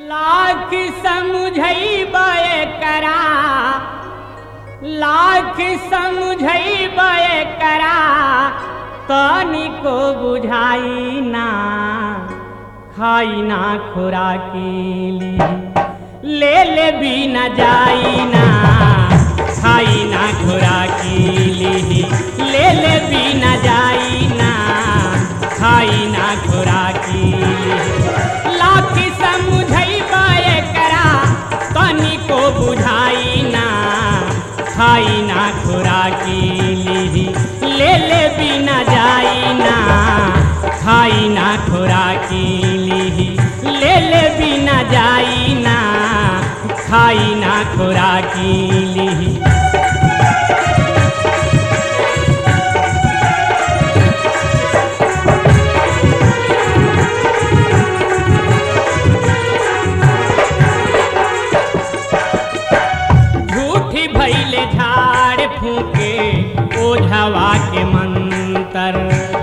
लाख समझैबे करा लाख समझैबे करा तनिको बुझाई ना खाई ना खुराकी ले ले भी न जाई ना खाई ना खुराकी ले ले भी न जाई ना खाई ना खुराकी लाख समझैबे करा तनिको बुझाई ना खाई ना खुराकी ले ले भी न जाई ना खाई ना खुराकी ले ले भी न जाई ना खाई ना खुराकी झूठी भैले झाड़ फूके ओझवा के मंतर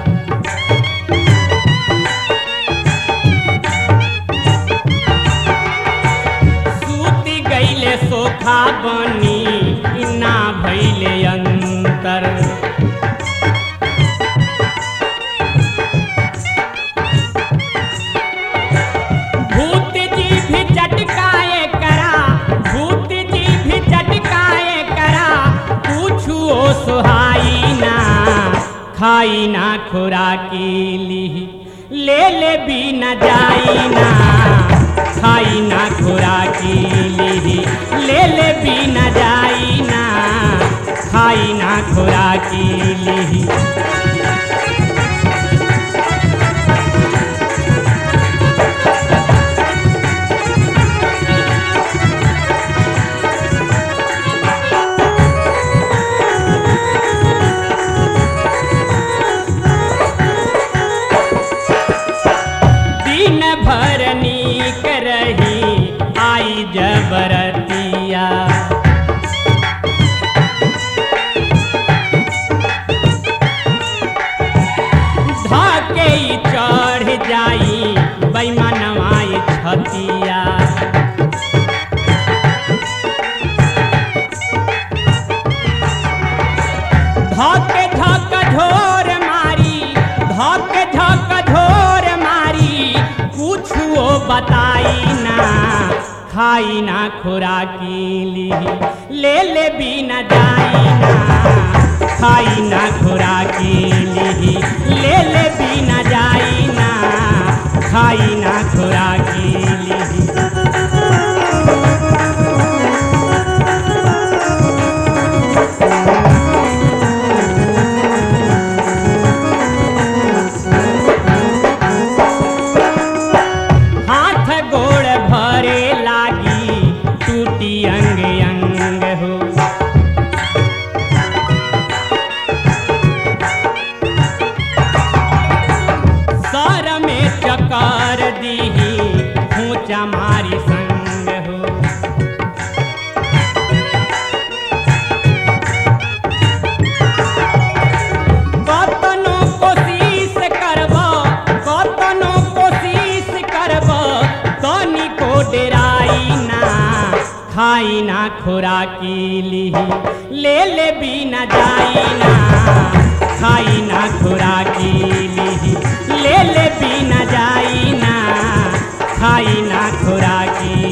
सूती गईले सोखा बनी इना भैले अंतर भूत जी भी चटकाए करा भूत जी भी चटकाए करा पूछू ओ सुहाई ना खाई ना खुराकी ले ले भी न जाई ना खाई ना खुराकी ले ले भी न जाई ना खाई ना खुराकी दिन भर नीक रही आई जबरतिया धके चढ़ जाई बैमानवाई छतिया धके धक झोर मारी धके धक झोर मारी कुछो बताई ना खाई ना खुराकी ले ले भी न जाई ना खाई ना खुराकी ले ले भी न जाई ना खाई ना खुराकी हाथ गोड़ भरे लागी टूटी अंग अंग हो सर में चकर दीही ऊंचा मारी संग हो कतनो कोशिश करब कतनो कोशिश करब तनिको डेराई ना खाई ना खुराकी ले ले भी न जाई ना खाई ना खुराकी ले ले भी न जाई ना खाई ना खुराकी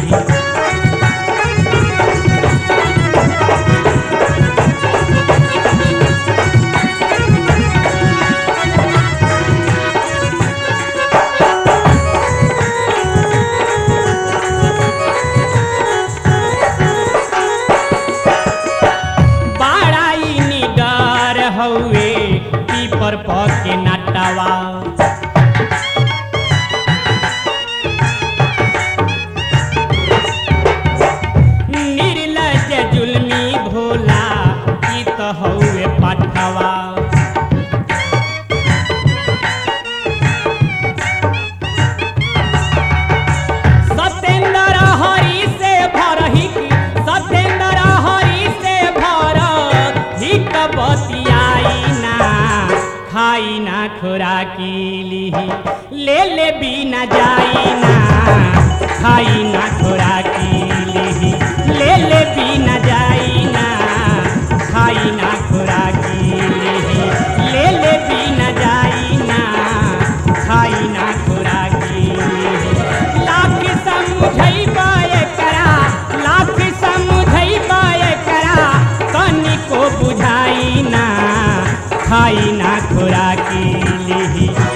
बाड़ाई निडर हउए पीपर पके नटवा निर्लज जुल्मी भोला ई त हउए पठवा सत्येंद्र हरि से भरही सत्येंद्र हरि से भर हित बतियाई ना खाई ना खुराकी लिही ले ले भी न जाई ना खाई ना खुराकी लिही ले ले भी न जाई ना खाई ना खुराकी लिही ले ले भी न जाई ना खाई ना खुराकी लिही लाख समझई बाए करा लाख समझई बाए करा तनिको बुझाई ना खाई ना खुराकी लिही